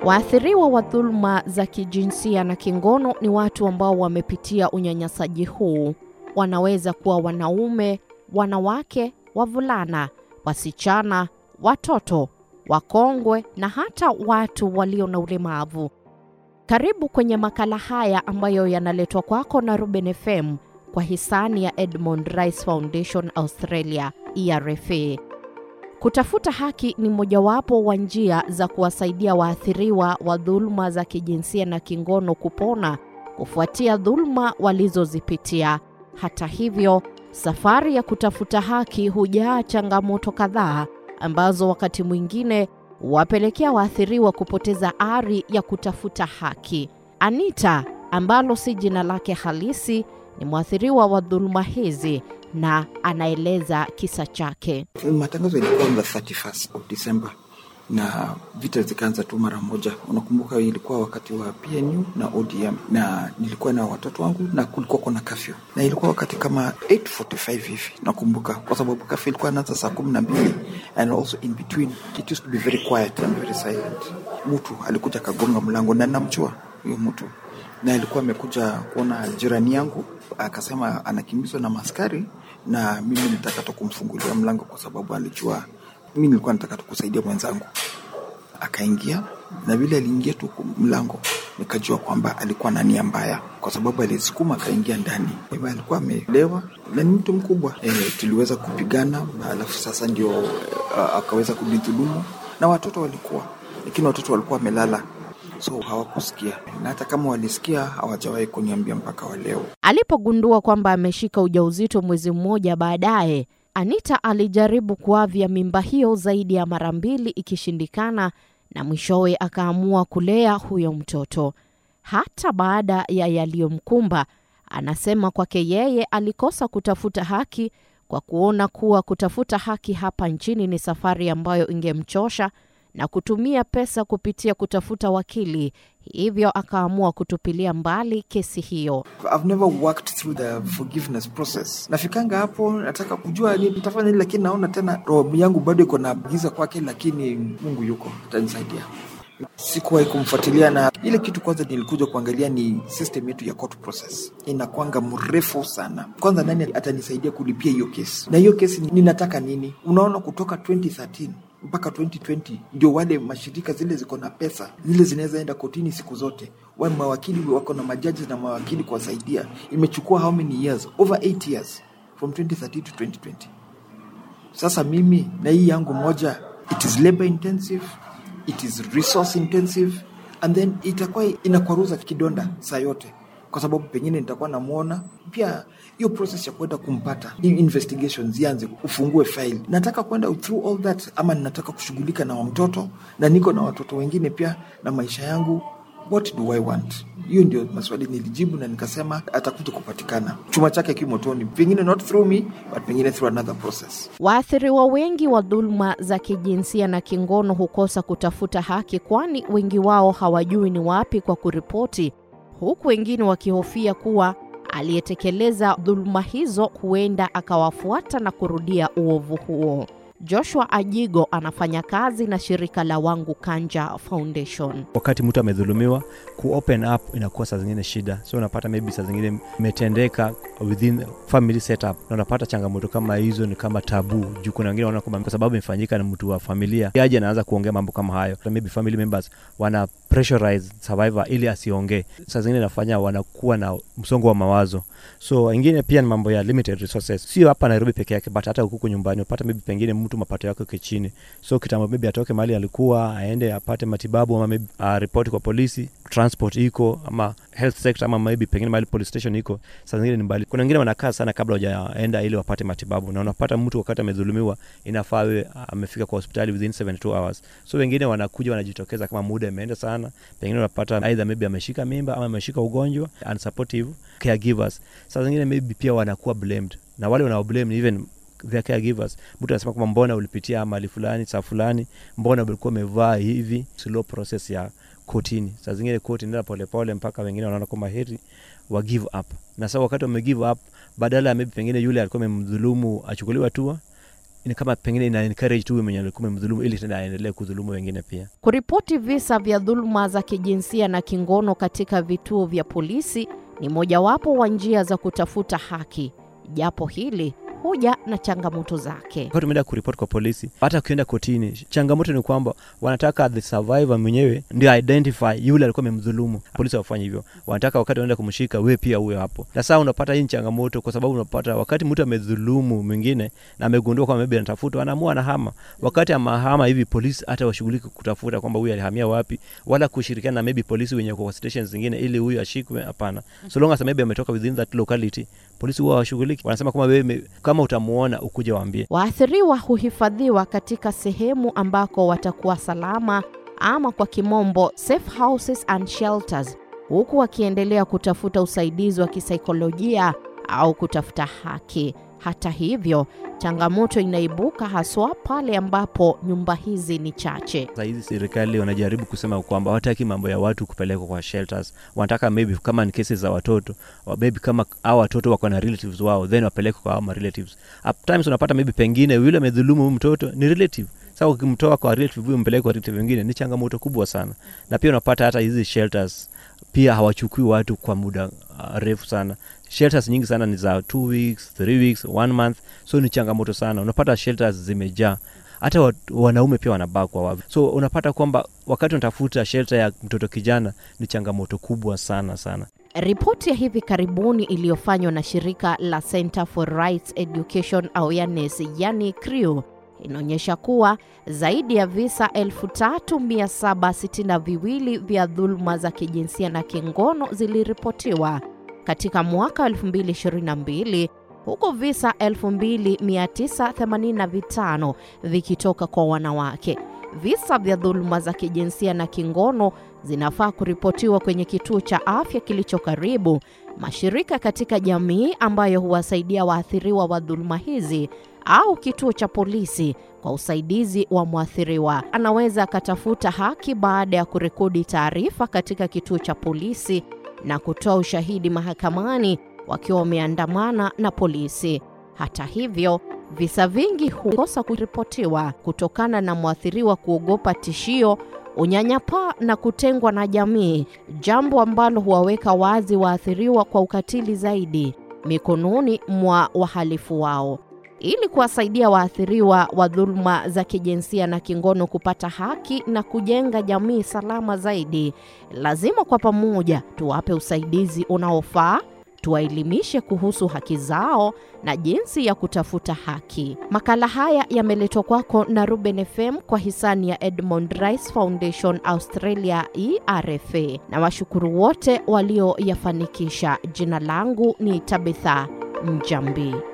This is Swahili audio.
Waathiriwa wa dhuluma za kijinsia na kingono ni watu ambao wamepitia unyanyasaji huu. Wanaweza kuwa wanaume, wanawake, wavulana, wasichana, watoto, wakongwe na hata watu walio na ulemavu. Karibu kwenye makala haya ambayo yanaletwa kwako na Ruben FM kwa hisani ya Edmund Rice Foundation Australia, ERFA. Kutafuta haki ni mojawapo wa njia za kuwasaidia waathiriwa wa dhuluma za kijinsia na kingono kupona kufuatia dhuluma walizozipitia. Hata hivyo, safari ya kutafuta haki hujaa changamoto kadhaa ambazo wakati mwingine wapelekea waathiriwa kupoteza ari ya kutafuta haki. Anita, ambalo si jina lake halisi, ni mwathiriwa wa dhuluma hizi na anaeleza kisa chake. Matangazo ilikuwa on the 31st of December na vita zikaanza tu mara moja. Unakumbuka ilikuwa wakati wa PNU na ODM, na nilikuwa na watoto wangu na kulikuwa kuna kafyu, na ilikuwa wakati kama 8:45 hivi nakumbuka, kwa sababu kafyu ilikuwa inaanza saa kumi na mbili and also in between it used to be very quiet and very silent. Mtu alikuja akagonga mlango na namjua huyo mtu, na alikuwa amekuja kuona jirani yangu, akasema anakimbizwa na maskari na mimi nitaka tu kumfungulia mlango kwa sababu alijua mimi nilikuwa nataka tu kusaidia mwenzangu. Akaingia na vile aliingia tu mlango, nikajua kwamba alikuwa na nia mbaya, kwa sababu alisukuma akaingia ndani. Kwa hivyo alikuwa amelewa na ni mtu mkubwa e, tuliweza kupigana na alafu sasa ndio uh, akaweza kunidhulumu na watoto walikuwa, lakini watoto walikuwa wamelala so hawakusikia na hata kama walisikia hawajawahi kuniambia mpaka wa leo. Alipogundua kwamba ameshika ujauzito mwezi mmoja baadaye, Anita alijaribu kuavya mimba hiyo zaidi ya mara mbili ikishindikana, na mwishowe akaamua kulea huyo mtoto. Hata baada ya yaliyomkumba, anasema kwake yeye alikosa kutafuta haki kwa kuona kuwa kutafuta haki hapa nchini ni safari ambayo ingemchosha na kutumia pesa kupitia kutafuta wakili, hivyo akaamua kutupilia mbali kesi hiyo. I've never worked through the forgiveness process. Nafikanga hapo nataka kujua ni nitafanya nini, lakini naona tena roho yangu bado iko na giza kwake, lakini Mungu yuko atanisaidia. Sikuwahi kumfuatilia na ile kitu. Kwanza nilikuja kuangalia ni system yetu ya court process inakwanga mrefu sana. Kwanza nani atanisaidia kulipia hiyo kesi, na hiyo kesi ninataka nini? Unaona, kutoka 2013 mpaka 2020 ndio wale mashirika zile ziko na pesa zile zinaweza enda kotini siku zote, wale mawakili wako na majaji na mawakili kuwasaidia. Imechukua how many years? Over 8 years from 2013 to 2020. Sasa mimi na hii yangu moja, it is labor intensive, it is resource intensive and then itakuwa inakwaruza kidonda saa yote kwa sababu pengine nitakuwa namwona pia. Hiyo process ya kwenda kumpata hii investigation zianze, ufungue file. Nataka kwenda through all that, ama ninataka kushughulika na mtoto na niko na watoto wengine pia na maisha yangu. What do I want? Hiyo ndio maswali nilijibu, na nikasema atakuja kupatikana chuma chake kimotoni, pengine not through me but pengine through another process. Waathiriwa wengi wa dhuluma za kijinsia na kingono hukosa kutafuta haki, kwani wengi wao hawajui ni wapi kwa kuripoti huku wengine wakihofia kuwa aliyetekeleza dhuluma hizo huenda akawafuata na kurudia uovu huo. Joshua Ajigo anafanya kazi na shirika la Wangu Kanja Foundation. Wakati mtu amedhulumiwa, ku open up inakuwa saa zingine shida, so unapata maybe saa zingine imetendeka within family setup, na unapata changamoto kama hizo ni kama tabu juu kuna wengine wanaona kwamba kwa sababu imefanyika na mtu wa familia yaje anaanza kuongea mambo kama hayo, maybe family members wana pressurize survivor ili asiongee. Saa zingine inafanya wanakuwa na msongo wa mawazo. So ingine pia ni mambo ya limited resources, sio hapa Nairobi peke yake, but hata huku nyumbani upata maybe pengine mtu mapato yake uko chini, so kitambo maybe atoke mahali alikuwa aende apate matibabu ama maybe uh, ripoti kwa polisi, transport iko ama health sector ama maybe pengine mahali police station iko, saa zingine ni mbali. Kuna wengine wanakaa sana kabla hujaenda ili wapate matibabu, na unapata mtu wakati amedhulumiwa inafaa awe amefika kwa hospitali within 72 hours. So wengine wanakuja wanajitokeza kama muda imeenda sana, pengine unapata either maybe ameshika mimba ama ameshika ugonjwa, unsupportive caregivers. Saa zingine maybe pia wanakuwa blamed na wale wanaoblame even their caregivers. Mtu anasema kwamba mbona ulipitia mali fulani saa fulani, mbona ulikuwa umevaa hivi. Slow process ya kotini, saa zingine koti nenda polepole mpaka wengine wanaona kwamba heri wa give up, na sasa wakati wame give up, badala ya maybe pengine yule alikuwa amemdhulumu achukuliwa hatua ni kama pengine ina encourage tu huyo mwenye alikuwa amemdhulumu ili tena aendelee kudhulumu wengine pia. Kuripoti visa vya dhuluma za kijinsia na kingono katika vituo vya polisi ni mojawapo wa njia za kutafuta haki, japo hili huja na changamoto zake. Wakati umeenda kuripoti kwa polisi, hata ukienda kotini, changamoto ni kwamba wanataka the survivor mwenyewe ndio identify yule alikuwa amemdhulumu. Polisi hawafanyi hivyo, wanataka wakati wanaenda kumshika, we pia uwe hapo. Na sasa unapata hii ni changamoto, kwa sababu unapata wakati mtu amedhulumu mwingine na amegundua kwamba maybe anatafutwa, anaamua anahama. Wakati amahama hivi, polisi hata washughuliki kutafuta kwamba huyu alihamia wapi, wala kushirikiana na maybe polisi wenye kwa stations zingine ili huyu ashikwe. Hapana, so long as maybe ametoka within that locality, polisi huwa hawashughuliki. Wanasema kwamba wewe kama utamuona ukuje waambie. Waathiriwa huhifadhiwa katika sehemu ambako watakuwa salama ama kwa kimombo safe houses and shelters, huku wakiendelea kutafuta usaidizi wa kisaikolojia au kutafuta haki. Hata hivyo, changamoto inaibuka haswa pale ambapo nyumba hizi ni chache. Sasa hizi serikali wanajaribu kusema kwamba hawataki mambo ya watu kupelekwa kwa shelters. Wanataka maybe kama ni kesi za watoto, wa- maybe kama hao watoto wako na relatives wao, then wapelekwe kwa hao ma relatives. At times unapata maybe pengine yule amedhulumu huyu mtoto ni relative. Sasa ukimtoa kwa relative huyu mpeleke kwa relative wengine ni changamoto kubwa sana. Na pia unapata hata hizi shelters pia hawachukui watu kwa muda uh, refu sana. Shelters nyingi sana ni za two weeks, three weeks, one month, so ni changamoto sana. Unapata shelters zimejaa hata wa- wanaume pia wanabakwa wavi. So unapata kwamba wakati unatafuta shelter ya mtoto kijana ni changamoto kubwa sana sana. Ripoti ya hivi karibuni iliyofanywa na shirika la Center for Rights Education Awareness, yani CREW, inaonyesha kuwa zaidi ya visa 3762 vya dhuluma za kijinsia na kingono ziliripotiwa katika mwaka 2022 huku visa 2985 vikitoka kwa wanawake. Visa vya dhuluma za kijinsia na kingono zinafaa kuripotiwa kwenye kituo cha afya kilicho karibu, mashirika katika jamii ambayo huwasaidia waathiriwa wa dhuluma hizi au kituo cha polisi kwa usaidizi wa mwathiriwa. Anaweza akatafuta haki baada ya kurekodi taarifa katika kituo cha polisi na kutoa ushahidi mahakamani wakiwa wameandamana na polisi. Hata hivyo, visa vingi hukosa kuripotiwa kutokana na mwathiriwa kuogopa tishio, unyanyapaa na kutengwa na jamii, jambo ambalo huwaweka wazi waathiriwa kwa ukatili zaidi mikononi mwa wahalifu wao. Ili kuwasaidia waathiriwa wa dhuluma za kijinsia na kingono kupata haki na kujenga jamii salama zaidi, lazima kwa pamoja tuwape usaidizi unaofaa, tuwaelimishe kuhusu haki zao na jinsi ya kutafuta haki. Makala haya yameletwa kwako na Ruben FM kwa hisani ya Edmond Rice Foundation Australia ERFA, na washukuru wote walioyafanikisha. Jina langu ni Tabitha Mjambi.